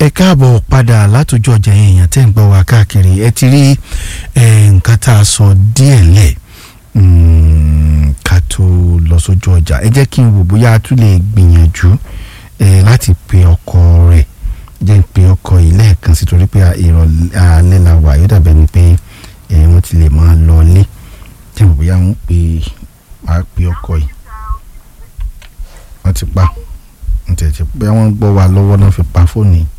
ẹ káàbọ̀ padà látòjú ọjà yẹn èèyàn tẹ́ ń gbọ́ wá káàkiri ẹ ti rí nǹkan tá a sọ díẹ̀ lẹ̀ ká tó lọ sójú ọjà ẹ jẹ́ kí n wò bóyá a tún lè gbìyànjú láti pe ọkọ rẹ̀ jẹ́ ń pe ọkọ yìí lẹ́ẹ̀kan sí torí pé ìrọ̀lẹ́ alẹ́ la wà yóò dàbẹ̀ ni pé wọ́n ti lè máa lọ ilé jẹ́ ń bóyá wọ́n pe máa pe ọkọ yìí wọ́n ti pa ntẹ̀tẹ̀ bóyá wọ́n gbọ́ wa lọ́wọ́ náà fi pa fóònù yìí.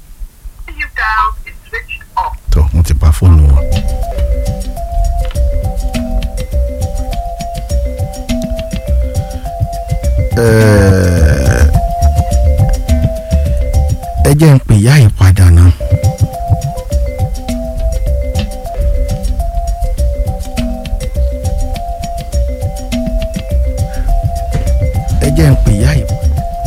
tó wọ́n ti pa fóònù wọn. ẹ jẹ́ ń pè yá ìpadà náà. ẹ jẹ́ ń pè yá ìpadà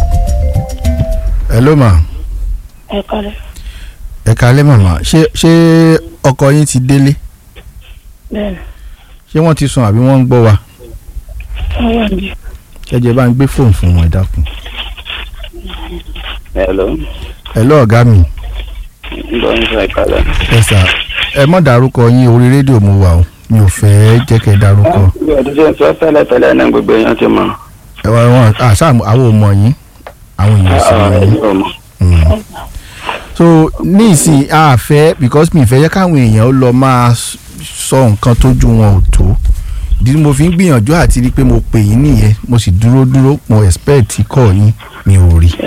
hello ma. ẹ kọ́lẹ̀. ẹ kálẹ́ màmá ṣé ṣé ọkọ yín ti délé bẹ́ẹ̀ni ṣé wọ́n ti sùn àbí wọ́n ń gbọ́ wa wọ́n wà níbí. ẹ jẹ́ bá ń gbé fóònù fún wọn ẹ dákun. hello hello ọ̀gá mi bọ́ ń sọ ìkàlẹ̀. ẹ sà ẹ mọ̀ dárúkọ yín orí rédíò mo wà o mi ò fẹ́ jẹ́ kẹ́ ẹ dárúkọ. bí ọdún ṣe ń sọ tẹ́lẹ̀ tẹ́lẹ̀ náà gbogbo èèyàn ti mọ̀. ẹ wá wọn àṣà àwọn ò mọ̀ yín àwọn èèyàn sì mọ̀ yín. ọ̀ mọ̀. Mm. so ní ìsìn àfẹ́ because mi ìfẹ́ yẹ káwọn èèyàn ó lọ máa s- sọ nǹkan tójú wọn ò tó ìdí tí mo fi ń gbìyànjú àti rí i pé mo pè yín nìyẹn mo sì dúró dúró mo expect kọ́ yín mi ò rí.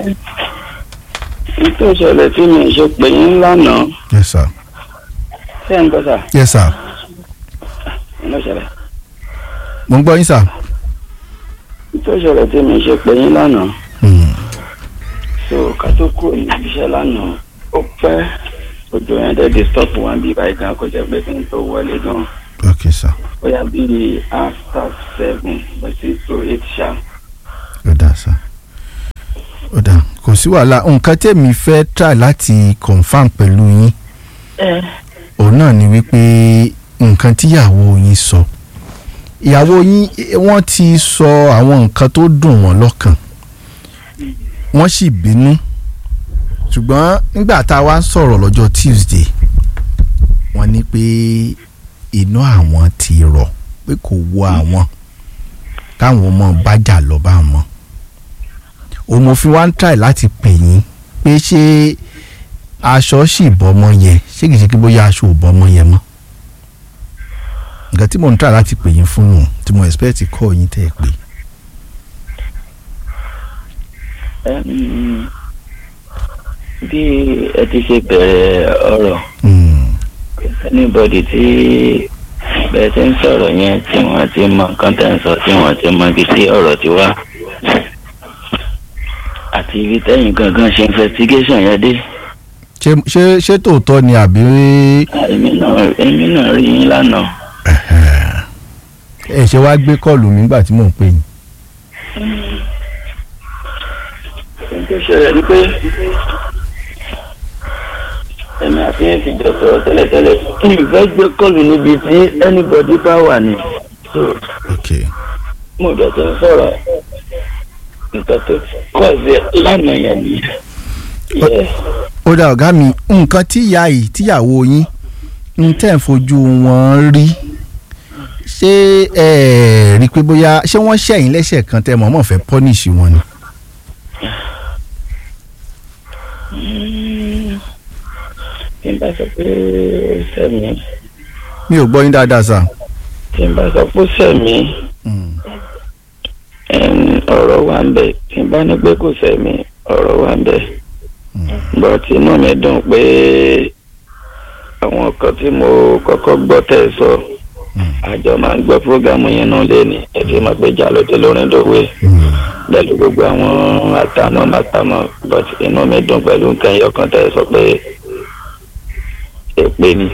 nítorí ìṣẹ̀lẹ̀ tí mi ṣe pè yín lánàá yes sir ṣé ń gbọ́ sà yes sir ló ṣẹlẹ̀. mo ń gbọ́ yín sir. nítorí ìṣẹ̀lẹ̀ tí mi ṣe pè yín lánàá Mm. so ká tó kúrò ní ibiṣẹ́ lánàá ó pẹ́ ojú yẹn dẹ́ disturb wọn bí báyìí gan kó jẹ́ pé kí n tó wọlé gan ok sir ó yà bí after seven but six to eight ṣá. ó dà sir ó dà kò sí wàhálà nǹkan tèmi fẹ́ try láti confam pẹ̀lú yín òun náà ni wípé nǹkan tíyàwó yín sọ ìyàwó yín eh, wọ́n ti sọ àwọn nǹkan tó dùn wọ́n lọ́kàn wọ́n sì bínú ṣùgbọ́n nígbà tá a wá ń sọ̀rọ̀ lọ́jọ́ Tuesday wọ́n ní pé inú àwọn ti rọ̀ pé kò wọ àwọn káwọn ọmọ bájà lọ bá wọn òun mo fi wá ń try láti pè yín pé ṣé aṣọ sì bọ́mọ yẹn ṣé kìí ṣe kí bóyá aṣọ ò bọ́mọ yẹn mọ́ nǹkan tí mò ń try láti pè yín fún nù tí mo expect kọ́ yín tẹ́ ẹ pé Ẹm, bí ẹ ti ṣe bẹ̀rẹ̀ ọ̀rọ̀ Hmm, anybody tí bẹ́ẹ̀ ti ń sọ̀rọ̀ yẹn tí wọ́n ti mọ nǹkan tẹ̀ ń sọ tí wọ́n ti mọ ibi tí ọ̀rọ̀ ti wá àti ibi tẹ́yìn gangan ṣe investigation yẹn dé ṣé ṣé ṣé tòótọ́ ni àbí èmi náà èmi náà rí yín lánàá ẹ ṣe wá gbé kọ́ọ̀lù mi nígbà tí mò ń pè yín ohun tó ṣẹlẹ̀ ni pé èmi àti yín ti jọ sọ̀rọ̀ tẹ́lẹ̀tẹ́lẹ̀ kí n fẹ́ gbé kọ́ọ̀lù níbi tí anybody bá wà ní. So, ok mo jẹ ti ń sọ̀rọ̀ nǹkan tó kọ̀ sí lánàá yẹn ni. Yes. ó dá ọ̀gá mi nǹkan tíyà yìí tíyàwó yín ń tẹ̀ ń fojú wọn rí ṣé ẹ rí i pé bóyá ṣé wọ́n ṣẹ̀yìn lẹ́sẹ̀ kan tẹ́ mọ̀ọ́mọ̀ fẹ́ pọ́nìṣì wọn ni. Mm. tí n bá sọ pé ó sẹ́mi mi ò gbọ́ yín dáadáa sà. tí n bá sọ pé ó sẹ́mi ẹn, ọ̀rọ̀ wà ń bẹ̀ tí n bá ní pé kò sẹ́mi ọ̀rọ̀ wà ń bẹ̀ but inú mi dùn pé àwọn kan tí mo kọ́kọ́ gbọ́ tẹ̀ sọ àjọ máa ń gbọ́ fúrógámù yẹn náà lẹ́ni ẹ ti mọ̀ pé jà ló ti lórin dòwe pẹ̀lú gbogbo àwọn àtàmọ́ màtàmọ́ but inú mi dùn pẹ̀lú nǹkan ẹyọ kan tẹ̀ sọ pé èpè ni.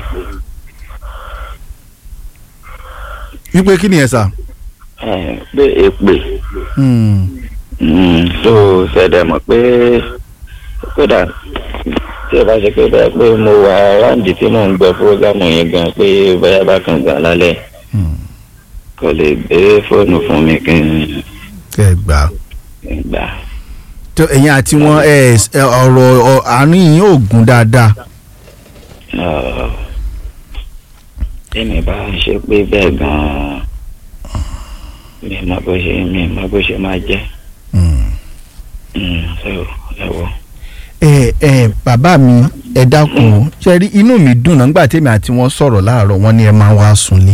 wípé kí ni ẹ sà. ẹ, pé èpè Hmm. Mm, so ṣẹ̀dẹ̀ mọ̀ pé kódà tí ẹ bá ṣe pé bẹ́ẹ̀ pé mo wà ráǹdì tí mò ń gbọ́ fúrógámù yẹn gan pé bóyá bá kàn gbà lálẹ́ Hmm. kò lè gbé fóònù fún mi kí n kẹ́ ẹ gbà á. gbà. tó ẹ̀yin àti wọn ẹ ẹ, ọ̀rọ̀ ọ- àárín yín ò gùn dáadáa Ọ̀, tèmi bá ń ṣe pé bẹ́ẹ̀ gan-an mi mọ bó ṣe mi mọ bó ṣe máa jẹ́ Mm. Mm, so ẹ wo. ẹ ẹ bàbá mi ẹ dákun o ṣe rí inú mi dùn náà nígbà tèmi àti wọn sọ̀rọ̀ láàárọ̀ wọn ni ẹ máa wá sunlé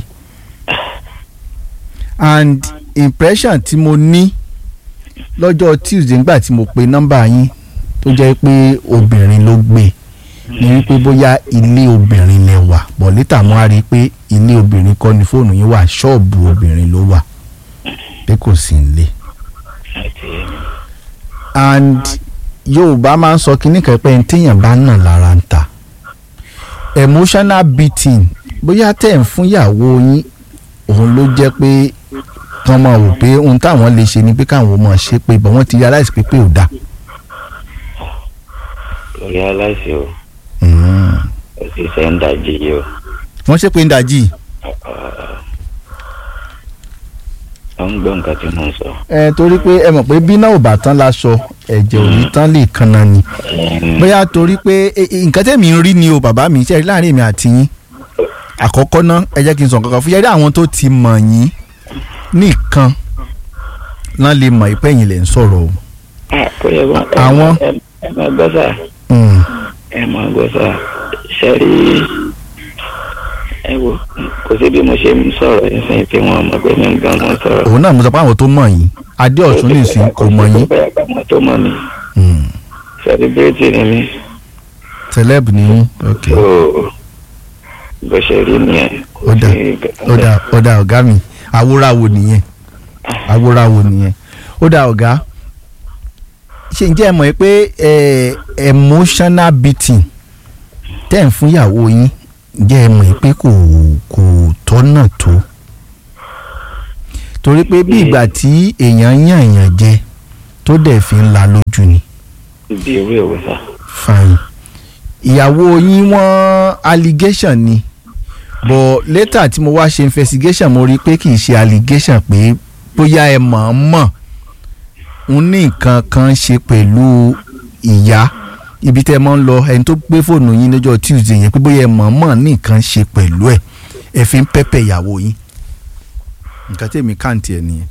and impression tí mo ní lọ́jọ́ Tuesday nígbà tí mo pe nọ́mbà yín tó jẹ́ pé obìnrin ló gbé ni wípé bóyá ilé obìnrin lẹ wà bọ̀ létà mo á rí i pé ilé obìnrin kọ́ ni fóònù yín wà ṣọ́ọ̀bù obìnrin ló wà pé kò sí nílé àti and yorùbá máa ń sọ kínní kan pé téèyàn bá nà lára ń ta emotional beating bóyá tẹ̀ ń fún ìyàwó yín òun ló jẹ́ pé kán máa wò pé ohun táwọn lè ṣe ni pé káwọn máa ṣe pé bọ̀ wọ́n ti realize pé pé ò dáa. lórí aláìsí o Mm. ó sì fẹ́ ń dájí yìí o wọ́n ṣe pé ń dajì. ó ń gbọ́ nǹkan tí mò ń sọ. ẹ torí pé ẹ mọ̀ pé bí náà ò bá tán láṣọ ẹ̀jẹ̀ ò ní tán lè kanna ni. Mm, bóyá torí pé e- e- nǹkan tẹ̀mí ń rí ni o bàbá mi ṣe rí láàrin èmi àti yín àkọ́kọ́ náà ẹ jẹ́ kí n sọ nǹkan kan fún yẹ́rí àwọn tó ti mọ̀ yín nìkan náà lè mọ̀ ìpẹ́ yín lẹ̀ ń sọ̀rọ̀ o. ah, kó yẹ wọn. ẹ- Àwọn- ẹ- ẹ máa gbọ́ sà Mm. ẹ máa gbọ́ sà ṣe rí ẹ wo kò sí bí mo ṣe ń sọ̀rọ̀ ẹ̀sìn tí wọ́n mọ̀ pé mi ń gan mọ́ sọ̀rọ̀. òun náà mo sọ pé àwọn tó mọ̀ yín adé ọ̀tún nìsín kò mọ̀ yín bẹ́ẹ̀ bá mọ̀ tó mọ̀ mi Mm. celebrity ni mi. celeb ni yín ok so bó ṣe rí nìyẹn. ó dà ó dà ó dà ọ̀gá mi awúráwo nìyẹn awúráwo nìyẹn ó dà ọ̀gá ṣe ǹjẹ́ ẹ mọ̀ pé ẹ emotional beating tẹ́ ń fún ìyàwó yín ǹjẹ́ ẹ mọ̀ pé kò kò tọ́nà tó torí pé bí ìgbà tí èèyàn yàn yàn jẹ tó dẹ̀ fi ń la lójú ni bí ewé òwe sà. fine ìyàwó yín wọ́n allegation ni but later tí mo wá ṣe investigation mo rí i pé kì í ṣe allegation pé bóyá ẹ mọ̀ ọ́n mọ̀ ń ní nǹkan kan ṣe pẹ̀lú ìyá ibi tẹ́ ẹ mọ́ ń lọ ẹni tó gbé fóònù yín lọ́jọ́ Tuesday yẹn pé bóyá ẹ mọ̀ ọ́n mọ̀ ní nǹkan ṣe pẹ̀lú ẹ̀ ẹ fi ń pẹ́pẹ́ ìyàwó yín nǹkan tí èmi kàǹtì ẹ̀ nìyẹn.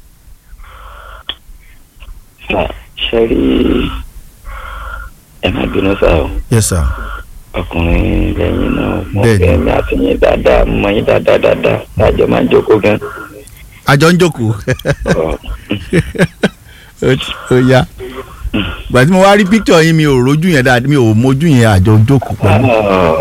sà ṣe rí ẹ má bínú sá o yes sir. ọkùnrin lẹ́yìn náà mo Bẹ́ẹ̀ni. fẹ́ mi àti yín dáadáa mọ yín dáadáa dáadáa lájọ máa ń jókòó gan. àjọ ń jókòó. Ọ, ó yá gbà tí mo wá rí píkítọ̀ yín mi ò rójú yẹn dáadáa mi ò mójú yẹn àjọ jókòó pẹ̀lú. ọ,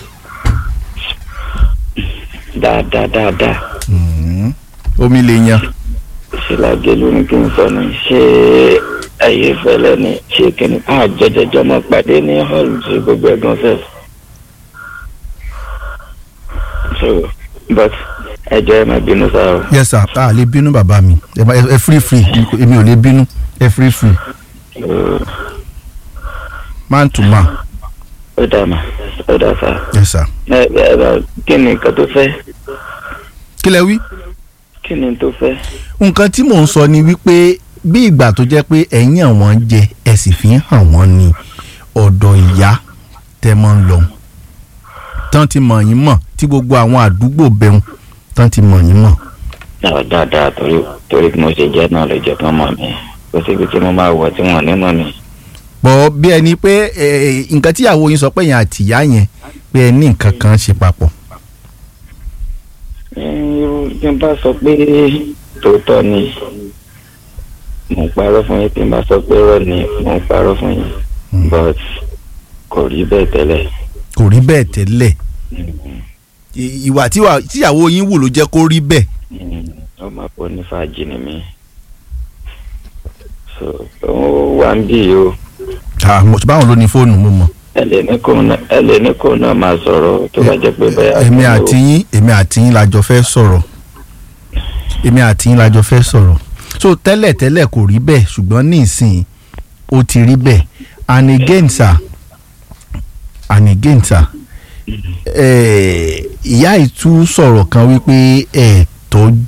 dáadáa dáadáa Mm. omi lè yan. ṣe lágé lórí kí n sọ ni ṣé ẹyẹ fẹlẹ ni ṣé kìnnì àjọjọjọ máa pàdé ní hall tí gbogbo ẹ̀gbọ́n fẹ́. so but ẹ jọ̀ọ́ ẹ má bínú sá o. yes sir a lè bínú bàbá mi ẹ má- ẹ free free èmi ò lè bínú ẹ free free Ó- man to man ó dà mà ó dà sá. yes sir. ẹ ẹ bá kí ni nǹkan tó fẹ́ kí lẹ wí. kí ni tó fẹ́. nǹkan tí mò ń sọ ni wípé bí ìgbà tó jẹ́ pé ẹ̀yìn àwọn jẹ ẹ sì fi ń hàn wọ́n ní ọ̀dọ̀ ìyá tẹ́ mọ́ ń lọ tán ti mọ̀ yín mọ̀ tí gbogbo àwọn àdúgbò bẹ̀rù tán ti mọ̀ yín mọ̀. dáa dáadáa torí torí bí mo ṣe jẹ́ náà lè jẹ́ kán mọ̀ mí kó síbi tí mo máa wọ̀ tí wọ́n ní mọ̀ mí. bọ̀ bí ẹni pé ẹ, nǹkan tí ìyàwó yín sọ pé yẹn àti ìyá yẹn pé ẹ ní nǹkan kan ṣe papọ̀. irú tí n bá sọ pé tòótọ́ ni mo ń parọ́ fún yín tí n bá sọ pé rọ́ ni mo ń parọ́ fún yín Mm. but kò rí bẹ́ẹ̀ tẹ́lẹ̀. kò rí bẹ́ẹ̀ tẹ́lẹ̀ I- ìwà tíwà- tíyàwó yín wù ló jẹ́ kó rí bẹ́ẹ̀. Mm, ọmọ àpò ní fàájì ni mí so ó wà ń bì o Ah, mo ti báwọn ló ní fóònù mo mọ̀. ẹ lè ní kó náà ẹ lè ní kó náà máa sọ̀rọ̀ tó bá jẹ́ pé bẹ́ẹ̀ èmi àti yín èmi àti yín lájọ fẹ́ sọ̀rọ̀ èmi àti yín lájọ fẹ́ sọ̀rọ̀ so tẹ́lẹ̀ tẹ́lẹ̀ kò rí bẹ́ẹ̀ ṣùgbọ́n ní ìsìn ó ti rí bẹ́ẹ̀ and again sir and again sir eh, ìyá ìtú sọ̀rọ̀ kan wípé ẹ̀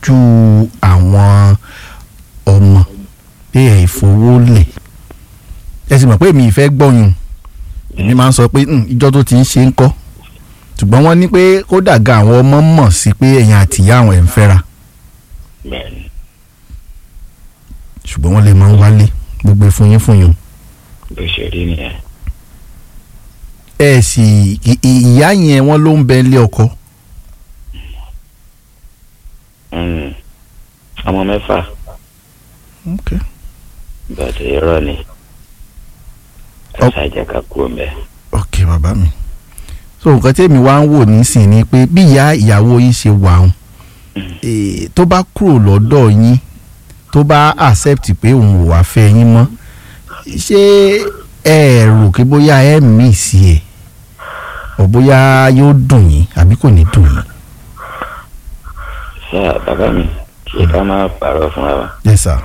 tọ́jú àwọn ọmọ pé ẹ̀ fowó lẹ̀ ẹ sì mọ̀ pé mi ì fẹ́ gbọ́yùn èmi máa ń sọ pé "Hmm, ìjọ tó ti ń ṣe ń kọ́ ṣùgbọ́n wọ́n ní pé kódà ga àwọn ọmọ mọ̀ sí pé ẹ̀yin àtìyá àwọn ẹ̀ ń fẹ́ra bẹ́ẹ̀ ni ṣùgbọ́n wọ́n lè máa ń wálé gbogbo ìfúnyín fúnyín bó ṣe rí nìyẹn ẹ sì ì- ì- ìyá yẹn wọ́n ló ń bẹ ilé ọkọ Mm. ọmọ mẹ́fà okay. bàtà irọ́ ni Ọ- ẹ̀sà jẹ́ ká kú ọmọ ẹ̀ ok bàbá mi so nǹkan tí èmi wá ń wò nísìn ni pé bí ìyá ìyàwó yín ṣe wà ń tó bá kúrò lọ́dọ̀ yín tó bá accept pé òun ò wá fẹ́ yín mọ́ ṣé ẹ rò pé bóyá ẹ mí sí ẹ ọ̀ bóyá yóò dùn yín àbí kò ní dùn yín. ṣá bàbá mi kí ká má pààrọ̀ fúnra wa yes sir.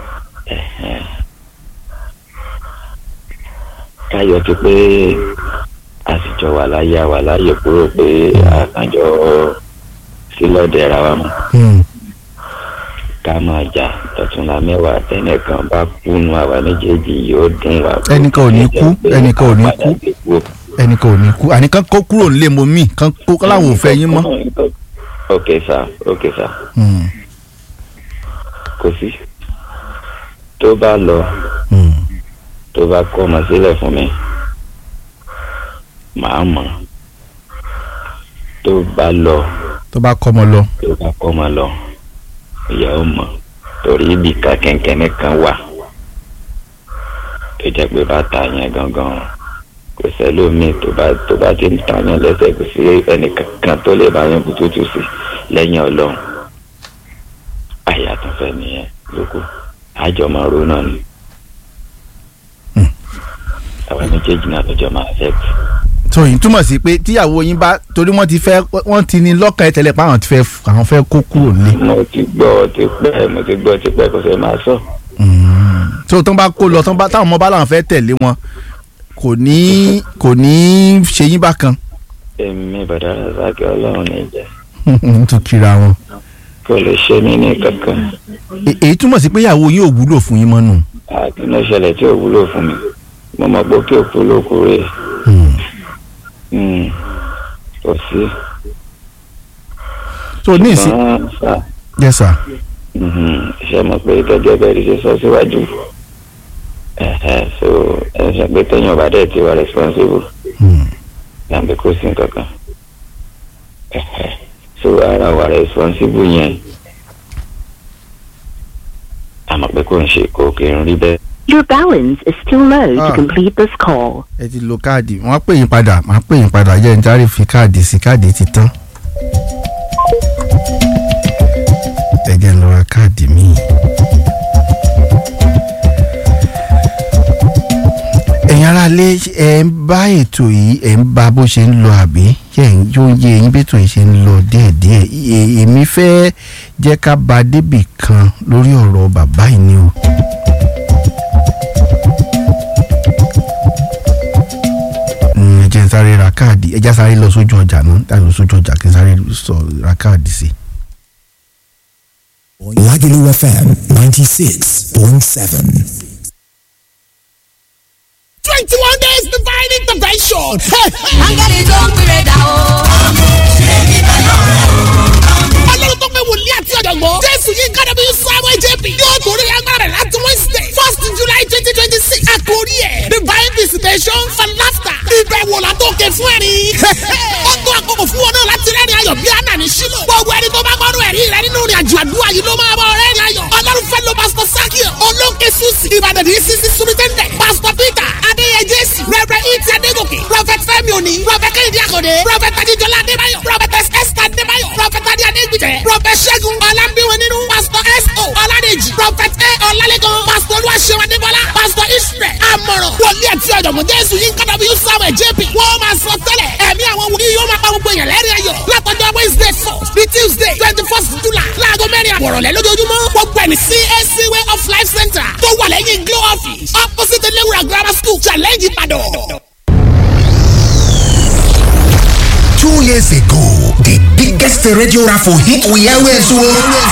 káyọ̀ ti pé àsìjọ wà láyé wà láyé kúrò pé àkànjọ sílọ̀dẹ̀ ra wa mọ́ Hmm. ká máa jà tọ̀túnla mẹ́wàá tẹ́nìkan bá kúnú àwa méjèèjì yóò dùn wá. Ẹnìkan ò ní kú, ẹnìkan ò ní kú. Padà sí kú. ẹnìkan ò ní kú àní kan kó kúrò nílé mo mí kan kó láwọn ò fẹ́ yín mọ́. ok sá ok sá Hmm. kò sí tó bá lọ Hmm. tó bá kọ́ ọmọ sílẹ̀ fún mi màá mọ̀ tó bá lọ tó bá kọ́ ọmọ lọ. tó bá kọ́ ọmọ lọ ìyàwó mọ̀ torí ibi ká kẹ̀kẹ́ kan wà tó jẹ́ pé bá ta yẹn gangan kò sẹ́lómi tó bá tó bá ti ń ta yẹn lẹ́sẹ̀ kò sí ẹnìkankan tó lè bá yẹn bututu sí lẹ́yìn ọlọ́run àyà tó fẹ́ nìyẹn lóko àjọ máa ro náà ni Hmm. àwọn méjèèjì náà lọ́jọ́ máa fẹ́ so yìí túmọ̀ sí pé tíyàwó yín bá torí wọ́n ti fẹ́ wọ́n ti ní lọ́kàn ẹ̀ tẹ́lẹ̀ pé àwọn ti fẹ́ àwọn fẹ́ kó kúrò nílé. mo ti gbọ́ ti pẹ́ mo ti gbọ́ ti pẹ́ kó fẹ́ máa sọ. Mm. so tán bá kó lọ tán bá táwọn ọmọ bá làwọn fẹ́ tẹ̀lé wọn kò ní kò ní ṣe yín bákan èmi bàdá razaki ọlọ́run ní ìjẹ́ n tún kíra wọn. kò lè ṣe mí ní kankan E- èyí túmọ̀ sí pé ìyàwó yín ò wúlò fún yín mọ́ nù. àti ní ìṣẹ̀lẹ̀ tí ò wúlò fún mi mo mọ̀ pé kí òkú ló kú rè Mm. Mm. kò sí. so ní ìsín ṣùgbọ́n sà yes sir. mhm, ṣe mọ̀ pé ìtọ́jú ẹbẹ̀ rí ṣe sọ síwájú Ẹ̀hẹ̀, so ẹ ṣe pé téèyàn bá dẹ̀ ti wà responsible Mm. tàbí kò sí nǹkankan Ẹ̀hẹ̀, so ara wà responsible yẹn àmọ́ pé kò ń ṣe kò kì í rí bẹ́ẹ̀. Your balance is still low Ah. to complete this call. ẹ ti lo káàdì wọ́n á pè yín padà wọ́n á pè yín padà jẹ́ nítorí fi káàdì sí káàdì ti tán. ẹ jẹ́ ń lọ ra káàdì míì. ẹ̀yin aráalé ẹ̀ ń bá ètò yìí ẹ̀ ń bá bó ṣe ń lọ àbí yẹ̀ ń yóò yé eyín bí ètò yìí ṣe ń lọ díẹ̀díẹ̀ È- èmi fẹ́ jẹ́ ká ba débì kan lórí ọ̀rọ̀ bàbá yìí ni o. Mm, ẹ jẹ́ n sáré ra káàdì ẹ já sáré lọ sójú ọjà náà láti lọ sójú ọjà kí n sáré sọ ra káàdì sí. Lagelu FM 96.7. 21 days divine intervention. áńgẹ́lì tó ń pèrè dà o. ọlọ́run tó pé wòlíì àti ọ̀jọ̀gbọ́n. jésù yìí kára bí samuel jp yóò torí agbára rẹ̀ láti wednesday first july twenty twenty six. àkórí ẹ̀ divine visitation for laughter. ìbẹ̀wò látòkè fún ẹ̀rín. ó tó àkókò fún wọn náà láti rẹ́rìn ayọ̀ bí àná ní sílò. gbogbo ẹni tó bá gbọ́dọ̀ ẹ̀rí rẹ nínú ìrìn àjò àdúrà yìí ló máa bọ̀ rẹ́rìn ayọ̀. ọlọ́run fẹ́ lo pastor sakio olóńkè susi ìbàdàn ní sisi sumitẹ́ndẹ̀ pastor peter adéyẹ jésù rẹ̀rẹ̀ ìtì adégòkè prophet fẹ́mi òní prophet kẹ́hìndé àkọ́dé prophet adéjọlá adébáyọ̀ prophet esther adébáyọ̀ prophet adé adégbìtẹ̀ prophet ṣẹ́gun ọlámbíwọ̀n nínú pastor s.o. ọládèjì prophet a ọlálẹ́gàn pastor olúwaṣẹ́wọ̀n adébọ́lá pastor israel amọ̀ràn wòlíì àti ọ̀jọ̀gbọ́n jésù yìí kọ́dọ̀ bí samuel jp wọ́n máa sọ tẹ́lẹ̀ ẹ̀mí àwọn wòlíì yóò máa pa gbogbo èèyàn lẹ́rìn ayọ̀ látọjọ́ wednesday four ní tuesday twenty first july láago mẹ́rin àbọ̀rọ̀lẹ́ lójoojúmọ́ gbogbo ẹni cac way of life center tó wà lẹ́yìn glow office opposite elewura grammar school challenge ìbàdàn. Two years ago, the biggest radio raffle hit we always won.